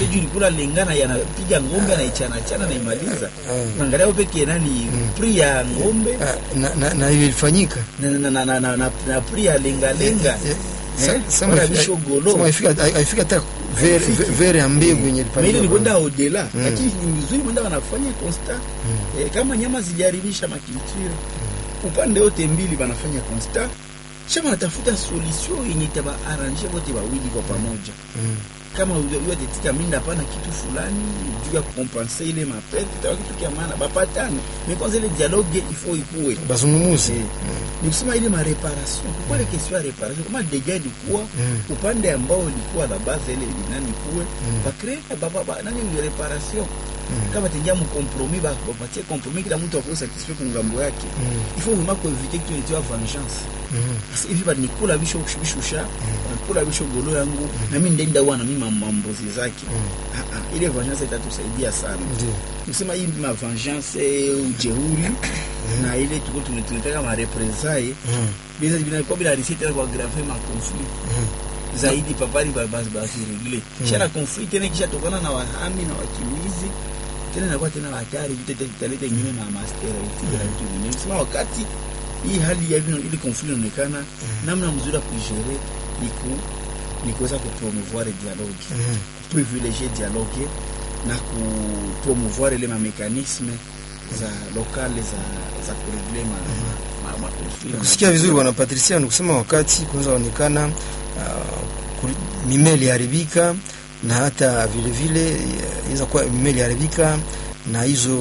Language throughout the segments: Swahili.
sio juu ilikula lengana yanapiga ng'ombe anaichana chana naimaliza Mm. angalia hapo peke nani pri ya ng'ombe Ah, na, na, na hiyo ilifanyika na na na na, na, na, na pri ya lenga lenga Eh, Eh, sa- sama wala haifika- bisho golo. sama haifika- haifika hata vere- Haifiki. vere ya mbegu yenye Mais ile ni kwenda ilipandwa odela lakini ni vizuri mwenda wanafanya constat eh, kama nyama zijaribisha makilture upande wote mbili wanafanya constat kisha wanatafuta solution yenye itaba arrange wote wawili kwa pamoja Mm. kama uyotetika minda hapana kitu fulani juu ya kukompense ile mapete itawa kitu kia maana bapatane mais kwanza ile dialogue ifo ikuwe bazungumuze Eh, ni kusema ile mareparation kwa ile question ya reparation kama deja ilikuwa Mm. upande ambao ilikuwa la base ile nani kuwe bakre baba ba, nani ni reparation kama tengia mu compromis ba bapatie compromis kila mtu akose satisfait kwa ngambo yake il faut vraiment éviter que tu aies vengeance Mm. sasa hivi bali nikula bisho bishusha nakula bisho golo yangu na mimi ndenda wana mimi mambozi zake ah ah ile vengeance itatusaidia sana Ndio. kusema hii ma vengeance ujeuri na ile tuko tunataka ma représailles Mm. bisa vinakuwa bila risiti tena kwa grave ma conflit Mm. zaidi papali basi basi regle kisha na conflit tena kisha tokana na wahami na wakimbizi tena inakuwa tena hatari vita tena italeta ingine na master hivi na vitu vingine sema wakati hii hali ya vino ili conflit inaonekana namna mzuri ya kuigere ni ku ni kuweza kupromouvoir dialogue Mm. privilégier dialogue na kupromouvoir ile mamekanisme za lokale za za kuregle ma, ma, ma conflit kusikia vizuri bwana Patricia ni kusema wakati kunaweza onekana uh, kuli- mimea iliharibika na hata vile vile eh, inaweza kuwa mimea iliharibika na hizo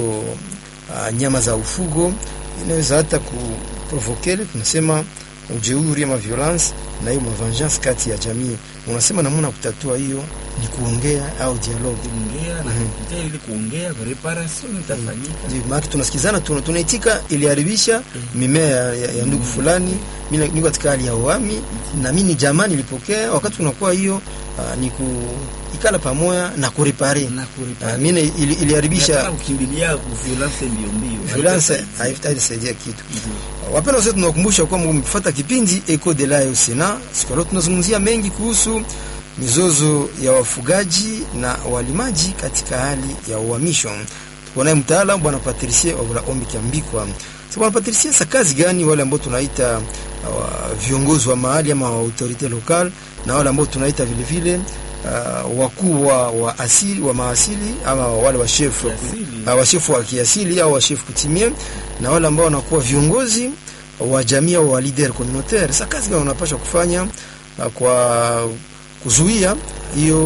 uh, nyama za ufugo inaweza hata kuprovokele tunasema ujeuri ama violence na hiyo mavengeance kati ya jamii. Unasema namna ya kutatua hiyo ni kuongea au dialogue. kuongea na kupitia ili kuongea reparation itafanyika Ndio, maana tunasikizana tuna, tunaitika iliharibisha mimea ya, ya, ya ndugu fulani, mimi niko katika hali ya uhami na mimi ni jamaa nilipokea. Wakati tunakuwa hiyo uh, ni kuikala pamoja na kurepare na uh, kuripara mimi ili, Hapana iliharibisha kukimbilia ku violence mbio mbio violence, haitasaidia kitu. Wapenda wote, tunakumbusha kwamba mkifuata kipindi Eco de la Sena, siku leo tunazungumzia mengi kuhusu mizozo ya wafugaji na walimaji katika hali ya uhamisho. Tuko naye mtaalamu bwana Patricie Obula Ombi Kiambikwa. Sasa bwana Patricie, sa kazi gani wale ambao tunaita uh, viongozi wa mahali ama wa autorite local na wale ambao tunaita vile vile uh, wakuu wa, wa asili wa maasili ama wale wa chef Kiasili. uh, washefu wa kiasili au washefu kutimie na wale ambao wanakuwa viongozi wa jamii au wa leader communautaire. Sasa kazi gani wanapaswa kufanya uh, kwa kuzuia hiyo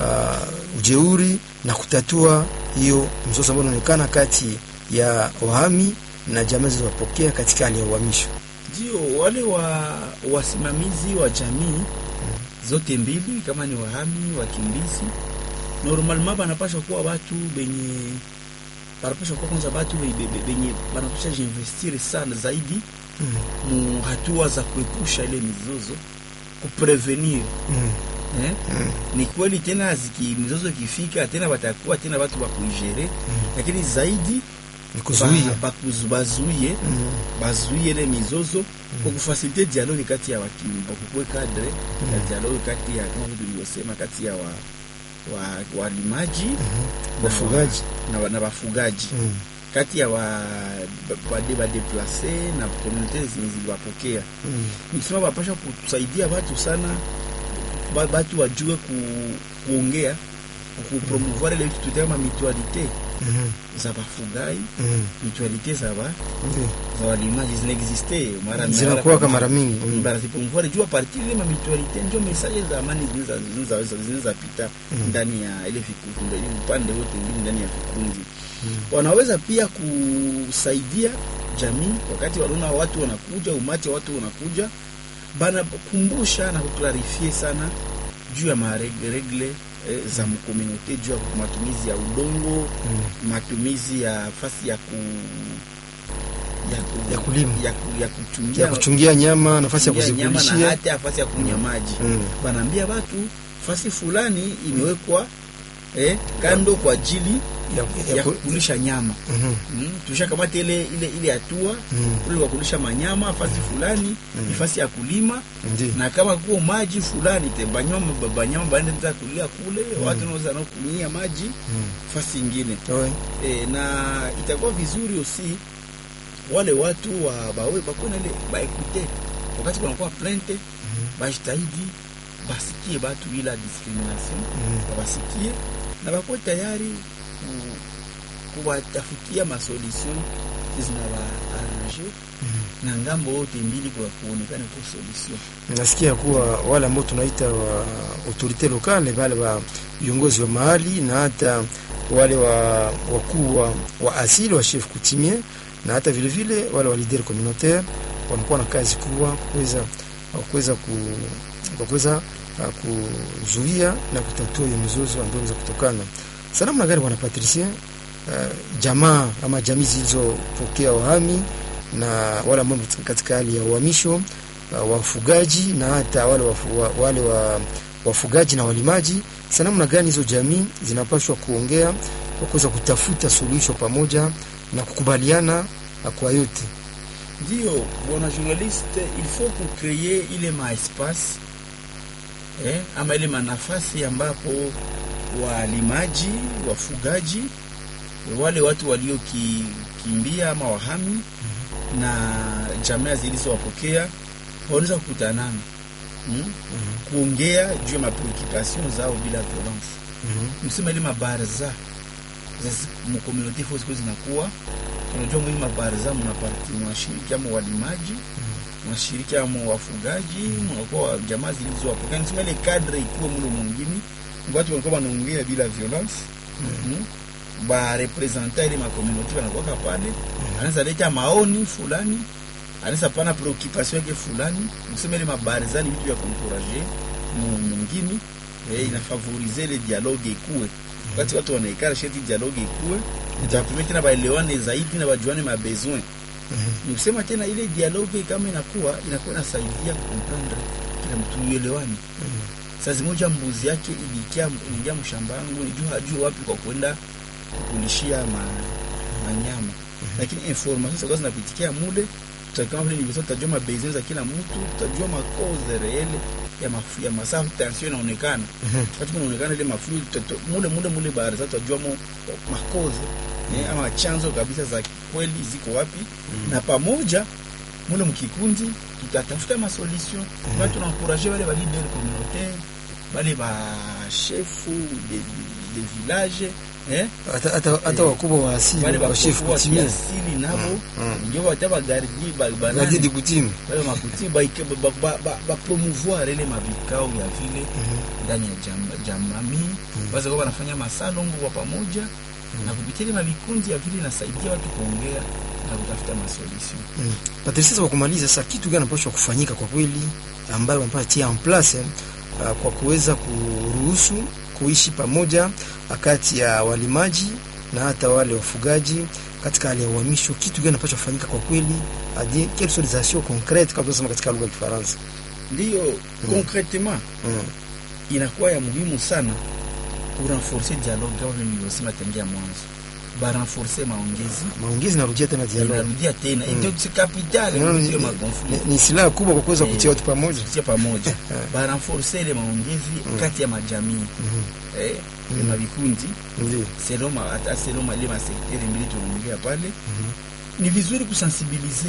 uh, ujeuri na kutatua hiyo mzozo ambao unaonekana kati ya wahami na jamii zilizopokea katika hali ya uhamisho. ndio wale wa wasimamizi wa jamii zote mbili kama ni wahami wakimbizi normalement banapasha kuwa watu benye banapasha kuwa kwanza watu be- be- be- benye banapasha jinvestire sana zaidi mu hatua za kuepusha ile mizozo kuprevenir Mm. eh? ni kweli tena ziki mizozo ikifika tena watakuwa tena watu wa kuigere lakini zaidi Ni kuzuia. ba- bakuzu- bazuie Mm. bazuie ile mizozo kwa kufasilite dialogue kati ya wakimba kukue kadre ya dialogue kati ya kama vile tulivyosema kati ya wa wa walimaji na Wafugaji. wa- na, wa- na wafugaji Mm. kati ya wa bade badeplace na komunite zenye ziliwapokea Mm. nikisema bapasha kusaidia watu sana ba- batu wajue ku, kuongea kupromouvoir ile kitu kama mutualite Mhm. za bafugai Mm. mutualite za ba Ndio. za walimaji zinaexiste mara Zinakuwa kama mara mingi. Mm. barazipromouvoir juu a partir ile mamitualite ndio message za amani zinaweza- zinaweza zinaweza pita ndani ya ile vikundi ile upande wote mbili ndani ya vikundi wanaweza pia kusaidia jamii wakati wanaona watu wanakuja umati wa watu wanakuja banakumbusha na kuklarifie sana juu ya maregle eh, za mkomunote juu ya matumizi ya udongo matumizi ya fasi ya ku ya, ku, Ya kulima. ya, ku, ya kuchungia ya kuchungia nyama, nafasi ya kuchungia nyama na kuzikulishia. hata fasi ya kunywa maji Mm. banaambia watu fasi fulani imewekwa eh, kando kwa ajili ya, ya ya, ku- kukulisha nyama Mhm. mm, tushakamata ile ile ile hatua Mm. ule wa kulisha manyama fasi fulani ni fasi ya kulima Ndi. na kama kuko maji fulani te banyama banyama baende za kulia kule watu naweza nao kunyia maji Mm. fasi ingine Ouais. e, na itakuwa vizuri osi wale watu wa bawe bakuwe na ile baekute wakati kunakuwa plente bajitahidi basikie batu bila discrimination Mhm. basikie na bakuwe tayari ku- kuwatafutia masolution zinawaarange na ngambo yote mbili kwa kuonekana kwa solution nasikia kuwa wale ambao tunaita wa autorite lokale wale wa viongozi wa mahali na hata wale wa wakuu wa, wa asili wa chef coutumier na hata vile vile wale wa leader communautaire wanakuwa na kazi kubwa kuweza kuweza ku kwa kuweza uh, kuzuia na kutatua hiyo mizozo ambayo inaweza kutokana. Salamu na gari bwana Patricien, uh, jamaa ama jamii zilizopokea wahami na wale ambao katika hali ya uhamisho uh, wafugaji na hata wale wafu, wa, wale wa, wafugaji na walimaji, sa namna gani hizo jamii zinapaswa kuongea kwa kuweza kutafuta suluhisho pamoja na kukubaliana uh, kwa yote. ndio bwana journaliste il faut kucreye ile maespace eh, ama ile manafasi ambapo walimaji wafugaji wale watu waliokimbia ama wahami na jamaa zilizowapokea wanaweza kukutanana mm? kuongea juu ya mapreoccupation zao bila violence msema ile mabarza mkomuniti fo siku zinakuwa unajua mwili mabarza mnaparti mwashiriki ama walimaji mwashiriki ama wafugaji mnakuwa jamaa zilizowapokea nisema ile kadre ikuwe mlo mwingine watu walikuwa wanaongea bila violence mm ba representa ile makomuniti wanakuwa pale anaweza leta maoni fulani anaweza pana preoccupation yake fulani msema ile mabarza ni vitu vya kuencourager mwingine eh, inafavorize ile dialogue ikuwe wakati watu wanaikara sheti dialogue ikuwe itatumia tena baelewane zaidi na bajuane mabesoin ni kusema tena ile dialogue kama inakuwa inakuwa inasaidia kukomprendre kila mtu uelewani saa zimoja mbuzi yake ilikia ingia mshamba yangu nijua hajua wapi kwa kwenda kukulishia ma, manyama lakini information zitakuwa zinapitikia mule tutakama vile nilivyosema tutajua mabesoin za kila mtu tutajua makoze reele ya mafu ya masafu tension inaonekana wakati kunaonekana ile mafu tutato- mule mule mule bahari sasa tutajua mo makoze eh, ama chanzo kabisa za kweli ziko wapi na pamoja mule mkikundi tutatafuta masolution mm -hmm. tunankuraje wale ba leader communautaire wale ba chefu de, de village eh hata hata hata wakubwa wa asili wale wa chef bakubwa wa coutumier kiasili nabo Mm. ndio wataba gardi ba gadi banani di coutume wale makuti ba ba, ba, ba, ba promouvoir ile mabikao ya vile ndani ya jam- jamii basi kwa wanafanya masalongo kwa pamoja na kupitia ile mavikundi ya vile inasaidia watu kuongea na kutafuta masolution Mm. Patrice, sasa kwa kumaliza, sasa kitu gani anapaswa kufanyika kwa kweli ambayo wanapaswa tia en place uh, kwa kuweza kuruhusu kuishi pamoja kati ya walimaji na hata wale wafugaji katika hali ya uhamisho. Kitu gani anapaswa kufanyika kwa kweli, hadi quelles sont les actions concrètes kama tunasema katika lugha ya Kifaransa? ndiyo concretement Mm. inakuwa ya muhimu sana kurenforce dialogue kama vile nilivyosema tangia mwanzo barenforce maongezi Maongezi narudia tena dialogue. inarudia tena Mm. ndio si kapitali Unaona, ni, ndio ni, makonflikt ni silaha kubwa kwa kuweza Eh. kutia watu pamoja. kutia pamoja barenforce ile maongezi kati ya majamii Mhm. eh mm. na vikundi Ndio. selon ma- hata selon ma- ile masekteri mbili tunaongea pale ni vizuri kusensibilize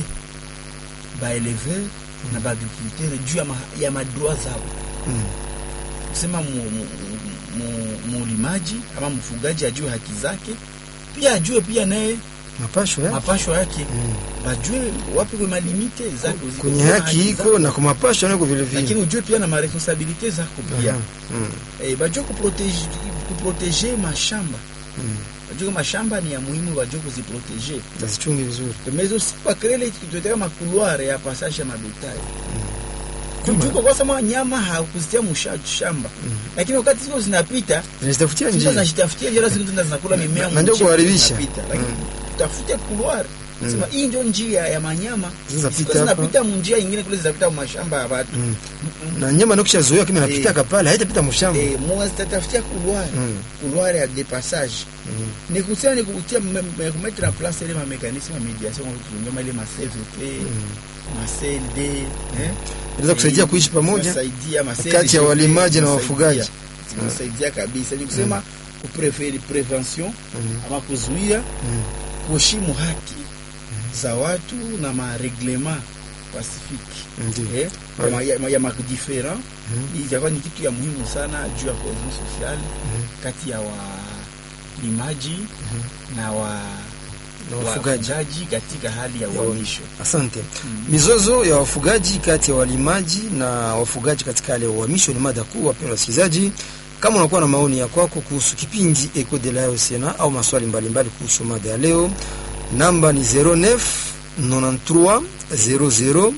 baeleveur na baagriculteur juu ya, ma, ya madroit zao Mm. kusema mu- mu- mu- mulimaji ama mfugaji ajue haki zake pia ajue pia naye Mapasho ya mapasho yake Mm. bajue wapi kwa malimite zako ziko, kwenye kuna haki iko zako. na kwa mapasho nako vile vile. lakini ujue pia na maresponsabilite zako pia Aha. Mm. eh, bajue kuprotege kuprotege mashamba Mm. bajue kama mashamba ni ya muhimu bajue kuziprotege Tazichunge vizuri. mais aussi bakrele kituteka makuluare ya passage ya mabetai Kama- kujuko kwa sama nyama hakuzitia musha shamba lakini wakati ziko zinapita Zinazitafutia Sasa njia. zinajitafutia njia lazima zinaenda zinakula mimea Na ndio mchini kuharibisha. zinapita. Lakini tafute couloir sema hii ndio njia ya manyama Zinapita Sio hapa. zinapita munjia ingine kule zinapita mashamba ya watu Mm. na nyama ndio kishazoea kama inapitaka pale haitapita mshamba Eh, mwa zitatafutia couloir Mm. couloir ya dépassage Mm. ni kusema ni kutia kumettre en place ile ma mécanisme ya médiation kwa kunyama ile ma CVP ma CLD eh inaweza kusaidia kuishi pamoja Kusaidia ma kati ya CLD, walimaji na kusaidia. wafugaji. kusaidia kabisa ni kusema kupreferi prevention Mm. ama kuzuia Mm. kuheshimu haki za watu na mareglement pacifique Ndio. eh, ya ma- ya ma- ya madifferent Mhm. itakuwa ni kitu ya muhimu sana juu ya cohesion sociale kati ya walimaji na wa Na wafugaji. wafugaji katika hali ya uhamisho. Asante. Mizozo ya wafugaji kati ya walimaji na wafugaji katika hali ya uhamisho ni mada kuu, wapendwa wasikilizaji. Kama unakuwa na maoni ya kwako kuhusu kipindi Eco de la Sena au maswali mbalimbali kuhusu mada ya leo, namba ni 09 93 00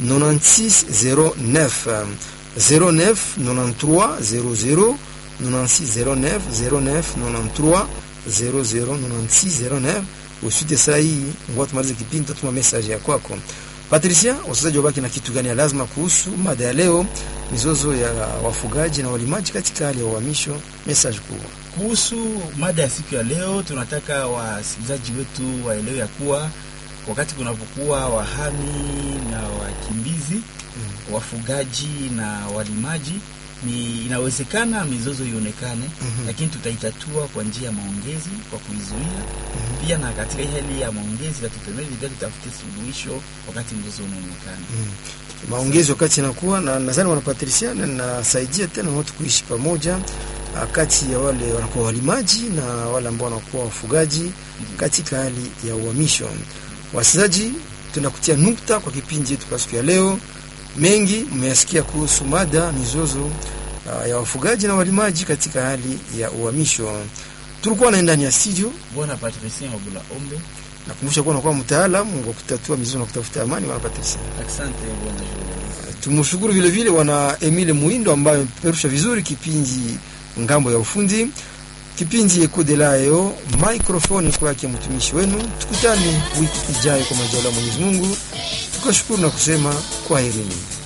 96 09 09 93 00 96 09 09 93 00 96 09 usite saa hii ngoja tumalize kipindi, tatuma message ya kwako. Patricia, wasikilizaji wabaki na kitu gani ya lazima kuhusu mada ya leo, mizozo ya wafugaji na walimaji katika hali ya uhamisho? Message kubwa. Kuhusu mada ya siku ya leo, tunataka wasikilizaji wetu waelewe ya kuwa wakati kunapokuwa wahami na wakimbizi wafugaji na walimaji ni inawezekana mizozo ionekane, Mhm. lakini tutaitatua kwa njia ya maongezi, kwa kuizuia pia, na katika hii hali ya maongezi katutemezi pia tutafute suluhisho wakati mzozo unaonekana. Maongezi wakati inakuwa na nadhani wana Patricia na nasaidia tena watu kuishi pamoja ah, kati ya wale wanakuwa walimaji na wale ambao wanakuwa wafugaji katika hali ya uhamisho. Wasikilizaji, tunakutia nukta kwa kipindi chetu kwa siku ya leo. Mengi mmeyasikia kuhusu mada mizozo ah, ya wafugaji na walimaji katika hali ya uhamisho. Tulikuwa na ndani ya studio Bwana Patricien Wabula Ombe, nakumbusha kuwa nakuwa mtaalamu wa kutatua mizozo na kutafuta amani. Wana Patricia, asante bwana journalist. tumshukuru vile vile wana Emile Muindo ambaye amepeperusha vizuri kipindi ngambo ya ufundi. Kipindi Eco de Layo, microphone kwa yake mtumishi wenu. Tukutane wiki ijayo kwa majaliwa ya Mwenyezi Mungu. Tukashukuru na kusema kwaherini.